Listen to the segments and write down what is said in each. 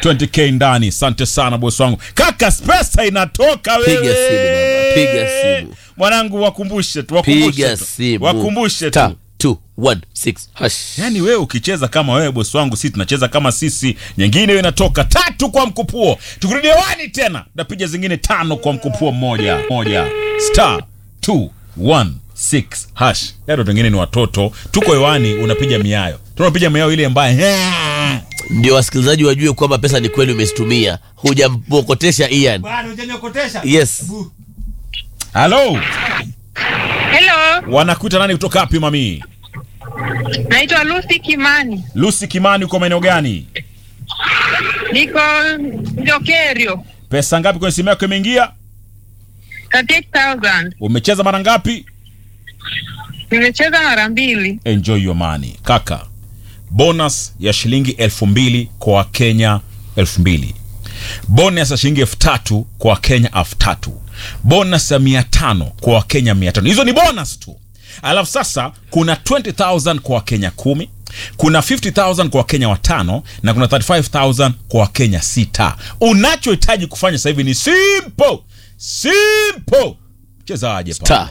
20k ndani asante sana bosi wangu kaka pesa inatoka wewe Piga simu baba, piga simu. mwanangu wakumbushe tu wakumbushe piga tu simu wakumbushe Star tu 216 hash yaani wewe ukicheza kama wewe bosi wangu sisi tunacheza kama sisi nyingine hiyo inatoka tatu kwa mkupuo tukirudi hewani tena tapiga zingine tano kwa mkupuo mmoja moja star 216 hash yaani watu wengine ni watoto tuko hewani unapiga miayo tunapiga miayo ile ambaye ndio wasikilizaji wajue kwamba pesa ni kweli umezitumia hujampokotesha Ian yes halo Hello, wanakuita nani kutoka wapi mami naitwa Lucy Kimani, lusi kimani uko maeneo gani niko Njokerio, pesa ngapi kwenye simu yako imeingia 38,000. umecheza mara ngapi Nimecheza mara mbili. enjoy your money kaka bonus ya shilingi elfu mbili kwa wakenya elfu mbili bonus ya shilingi elfu tatu kwa wakenya elfu tatu bonus ya mia tano kwa wakenya mia tano hizo ni bonus tu alafu sasa kuna 20000 kwa wakenya kumi kuna 50000 kwa wakenya watano na kuna 35000 kwa wakenya sita unachohitaji kufanya sasa hivi ni simple simple chezaje star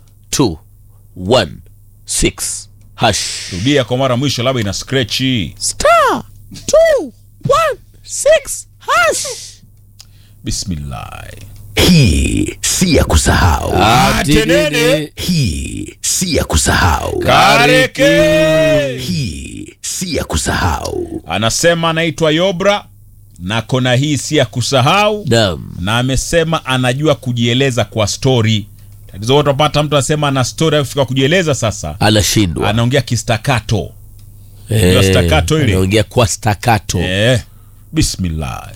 216 hash rudia kwa mara mwisho labda ina skrechi star 216 hash bismillah Hii si ya kusahau. Atenene. Hii si ya kusahau. kareke Hii si ya kusahau. anasema anaitwa yobra na kona hii si ya kusahau Naam. na amesema anajua kujieleza kwa stori tatizo wote wapata mtu anasema ana stori afika kujieleza sasa anashindwa anaongea kistakato Eh, Ndio staccato ile. anaongea kwa stakato eh, bismillah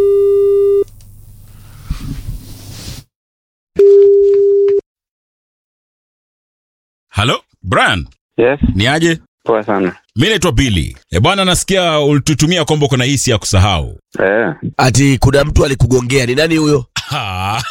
halo brian Yes, ni aje poa sana. mi naitwa bili e bwana nasikia ulitutumia kwamba uko na hisi ya kusahau Eh, ati kuna mtu alikugongea ni nani huyo Ha.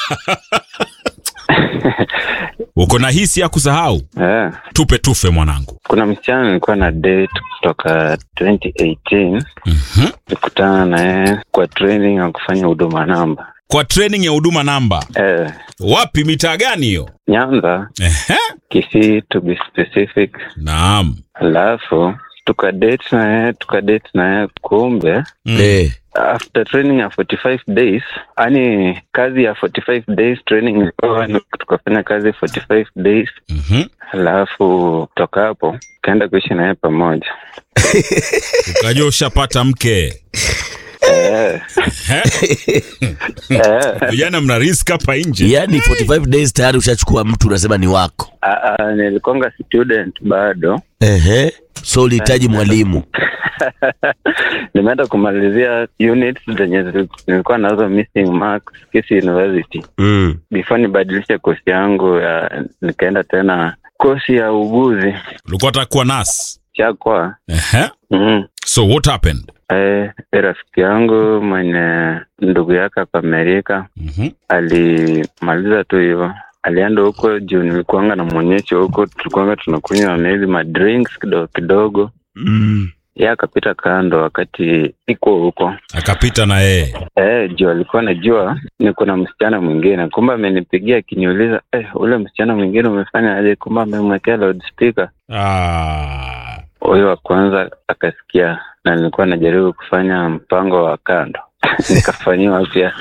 uko na hisi ya kusahau eh. tupe tufe mwanangu Kuna msichana nilikuwa na date kutoka 2018 Mhm. nilikutana na yeye kwa training ya kufanya huduma namba. kwa training ya huduma namba Eh, wapi mitaa gani hiyo Nyanza, Ehe. Kisii to be specific. naam Alafu tukadate na yeye tukadate na yeye, kumbe Mm. eh, after training ya 45 days, yani kazi ya 45 days training ilikuwa ni tukafanya kazi 45 days, Mhm. alafu kutoka hapo kaenda kuishi na yeye pamoja. ukajua ushapata mke Eh, Ehe. eh. vijana mna risk hapa nje yaani 45 days tayari ushachukua mtu unasema ni wako Ah, ah, nilikonga student bado Ehe. so ulihitaji mwalimu nimeenda kumalizia units zenye zili- nilikuwa nazo missing marks Kisii University mm. before nibadilishe kosi yangu ya nikaenda tena kosi ya uguzi ulikuwa takuwa nas chakwa Ehe. mm. so what happened Eh, rafiki yangu mwenye ndugu yake hapa Amerika Mhm. alimaliza tu hivyo alienda huko juu nilikuanga na mwonyesho huko tulikuanga tunakunywa maybe madrinks kidogo kidogo Mm. ye akapita kando wakati iko huko akapita na yeye eh, juu alikuwa najua niko na msichana mwingine kumbe amenipigia akiniuliza eh, ule msichana mwingine umefanya aje kumbe amemwekea loudspeaker ah. huyo wa kwanza akasikia na nilikuwa najaribu kufanya mpango wa kando nikafanyiwa pia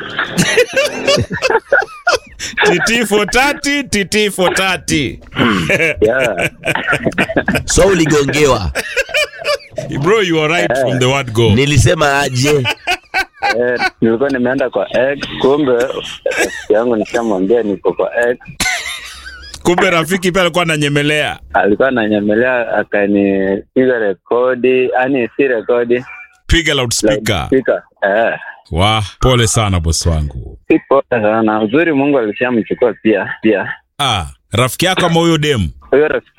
titi fotati titi fotati yeah. so uligongewa bro you are right from the word go nilisema aje eh, nilikuwa nimeenda kwa X kumbe rafiki yangu nishamwambia niko kwa X kumbe rafiki pia alikuwa ananyemelea alikuwa ananyemelea akanipiga rekodi yani si rekodi piga loudspeaker loudspeaker. eh. wa pole sana bosi wangu si poa sana uzuri mungu alishamchukua pia pia ah, rafiki yako ama huyo demu huyo rafiki